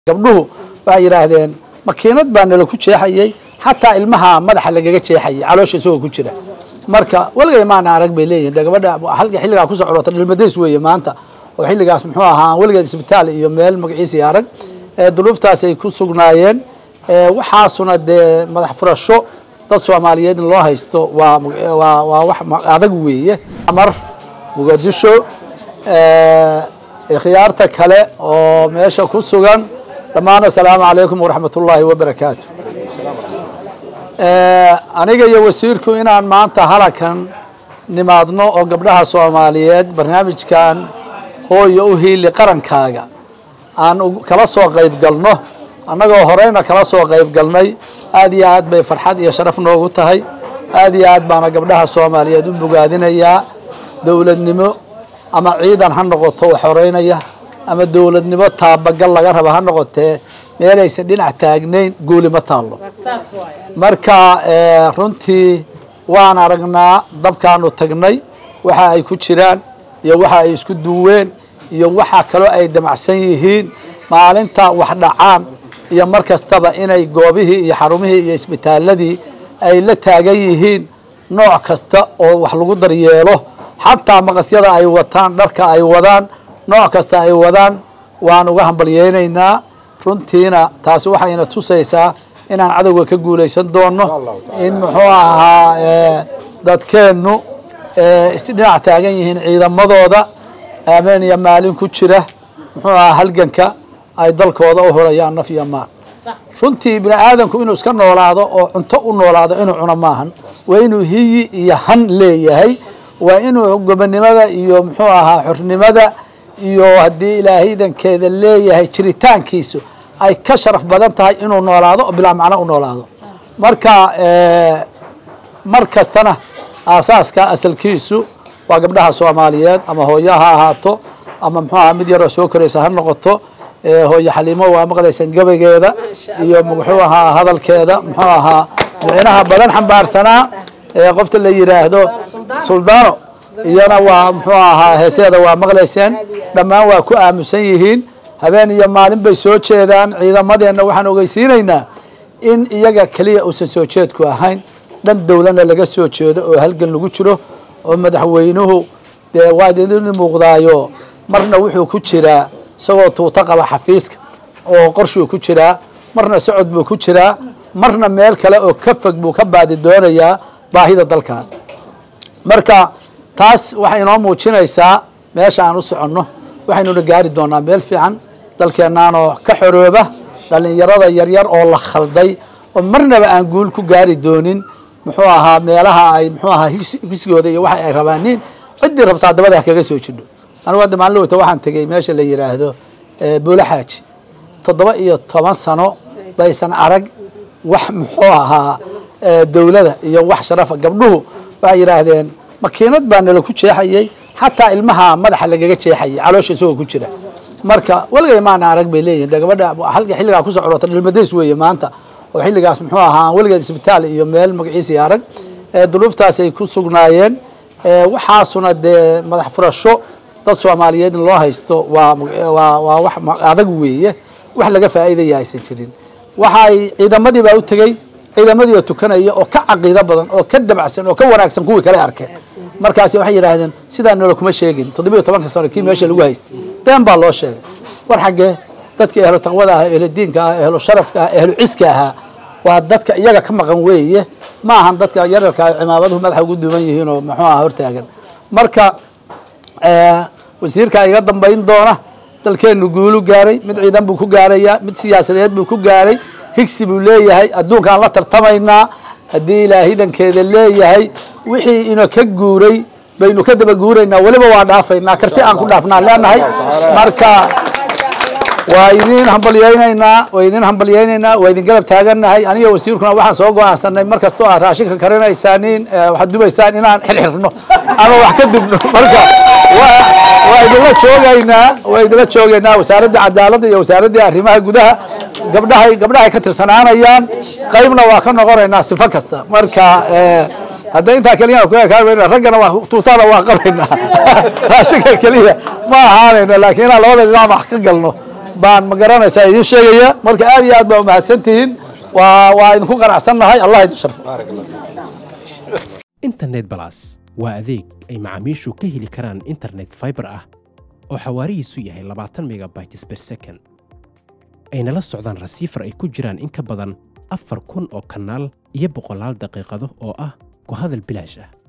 gabdhuhu waxay yidhaahdeen makiinad baa nala ku jeexayey xataa ilmaha madaxa lagaga jeexayay caloosha isagoo ku jira marka weligay maana arag bay leeyihin de gabadha halka xilligaa kusoo codota dhilmadays weeye maanta oo xilligaas muxuu ahaa weligeed isbitaal iyo meel magaciisii arag duruuftaasay ku sugnaayeen waxaasuna dee madax furasho dad soomaaliyeed in loo haysto waa waa waa wax adag weeye mar muqadisho khiyaarta kale oo meesha ku sugan dhammaan asalaamu calaykum waraxmat ullaahi wabarakaatu aniga iyo wasiirku inaan maanta halakan nimaadno oo gabdhaha soomaaliyeed barnaamijkan hooyo u hiili qarankaaga aan kala soo qayb galno annagoo horeyna kala soo qayb galnay aad iyo aad bay farxad iyo sharaf noogu tahay aad iyo aad baana gabdhaha soomaaliyeed u bogaadinayaa dowladnimo ama ciidan ha noqoto wax horeynaya ama dowladnimo taabagal laga raba ha noqotee meelaysan dhinac taagnayn guuli ma taallo marka runtii waan aragnaa dabkaanu tagnay waxa ay ku jiraan iyo waxa ay isku duween iyo waxa kaloo ay damacsan yihiin maalinta wax dhacaan iyo mar kastaba inay goobihii iyo xarumihii iyo isbitaaladii ay la taagan yihiin nooc kasta oo wax lagu daryeelo xataa maqasyada ay wataan dharka ay wadaan nooc kasta ay wadaan waan uga hambalyeynaynaa runtiina taasi waxayna tusaysaa inaan cadowga ka guulaysan doono in muxuu ahaa dadkeennu isdhinac taagan yihiin ciidamadooda aameen iyo maalin ku jira muxuu ahaa halganka ay dalkooda u horayaan naf iyo maal runtii bini aadamku inuu iska noolaado oo cunto u noolaado inuu cuno maahan waa inuu hiyi iyo han leeyahay waa inuu gobonimada iyo muxuu ahaa xornimada iyo haddii ilaahaydankeeda leeyahay jiritaankiisu ay ka sharaf badan tahay inuu noolaado oo bilaa macno u noolaado marka mar kastana aasaaska asalkiisu waa gabdhaha soomaaliyeed ama hooyo ha ahaato ama muxuu ahaa mid yaroo soo koraysa ha noqoto hooyo xaliimo waa maqlaysaan gabaygeeda iyo muxuu ahaa hadalkeeda muxuu ahaa micnaha badan xambaarsanaa qofta la yiraahdo suldaano iyana waa muxuu ahaa heeseeda waa maqlayseen dhammaan waa ku aamusan yihiin habeen iyo maalin bay soo jeedaan ciidamadeenna waxaan ogeysiinaynaa in iyaga keliya uusan soo jeedku ahayn dhan dowlana laga soo jeedo oo halgan lagu jiro oo madaxweynuhu dee waa idin muuqdaayo marna wuxuu ku jiraa isagoo tuuto qaba xafiiska oo qorshuu ku jiraa marna socod buu ku jiraa marna meel kale oo ka fog buu ka baadi doonayaa baahida dalkan marka taas waxay inoo muujinaysaa meesha aan u soconno waxaynuna gaari doonaa meel fiican dalkeennaanoo ka xorooba dhallinyarada yaryar oo la khalday oo marnaba aan guul ku gaari doonin muxuu ahaa meelaha ay muxuu ahaa higsigooda iyo waxa ay rabaaniin ciddii rabtaa dabada ha kaga soo jidho anigu hadda maalin wata waxaan tegey meesha la yidhaahdo buula xaaji toddoba iyo toban sano baysan arag wax muxuu ahaa dowlada iyo wax sharafa gabdhuhu waxay yidhaahdeen makiinad baa nala ku jeexayey xataa ilmaha madaxa lagaga jeexayay caloosha isagoo ku jira marka weligay maana arag bay leeyihin de gabadha halka xilligaa kusoo codota dhilmadays weeye maanta oo xilligaas muxuu ahaa weligeed isbitaal iyo meel magaciisii arag duruuftaasay ku sugnaayeen waxaasuna dee madax furasho dad soomaaliyeed in loo haysto waa waa waa wax adag weeye wax laga faa'iidaya aysan jirin waxay ciidamadii baa u tegey ciidamadii oo tukanaya oo ka caqiido badan oo ka dabacsan oo ka wanaagsan kuwii kale arkeen markaasi waxay yidhaahdeen sidaa noola kuma sheegin toddobiyo tobanka sano kii meesha lagu haystay been baa loo sheegay war xaggee dadka ehlo taqwada ah ehlo diinka ah ehlo sharafka ah ehlo ciska ahaa waa dadka iyaga ka maqan weeye ma ahan dadka yararka cimaamaduhu madaxa ugu duuban yihiin oo muxuu aha hortaagan marka wasiirka iga dambayn doona dalkeenu guulu gaaray mid ciidan buu ku gaarayaa mid siyaasadeed buu ku gaaray higsi buu leeyahay adduunkaan la tartamaynaa haddii ilaahidankeeda leeyahay wixii ina ka guuray baynu ka daba guuraynaa weliba waa dhaafaynaa karti aan ku dhaafnaa leenahay marka waa idin hambalyeynaynaa waa idin hambalyeynaynaa waa idin garab taagannahay aniga wasiirkuna waxaan soo go-aansanay mar kastoo aad raashinka karinaysaaniin waxaad dubaysaan inaan xirxirno ama wax ka dubno marka waa idinla joogaynaa waa idinla joogaynaa wasaaradda cadaaladda iyo wasaaraddii arrimaha gudaha gabdhahay gabdhahay ka tirsanaanayaan qaybna waa ka noqonaynaa sifo kasta marka hadda intaa keliya ku ekaanayna raggana waa tuutana waa qabaynaa raashinka keliya ma ahaanayno laakiin inaan labada dhinac wax ka galno baan ma garanaysaa idin sheegaya marka aad iyo aad baa umahadsantihiin waa waa idinku qanacsannahay allah idin sharfo internet balas waa adeeg ay macaamiishu ka heli karaan internet fiber ah oo xawaarihiisu yahay labaatan megabytes per second ayna la socdaan rasiifar ay ku jiraan in ka badan afar kun oo kanaal iyo boqolaal daqiiqado oo ah ku hadal bilaash ah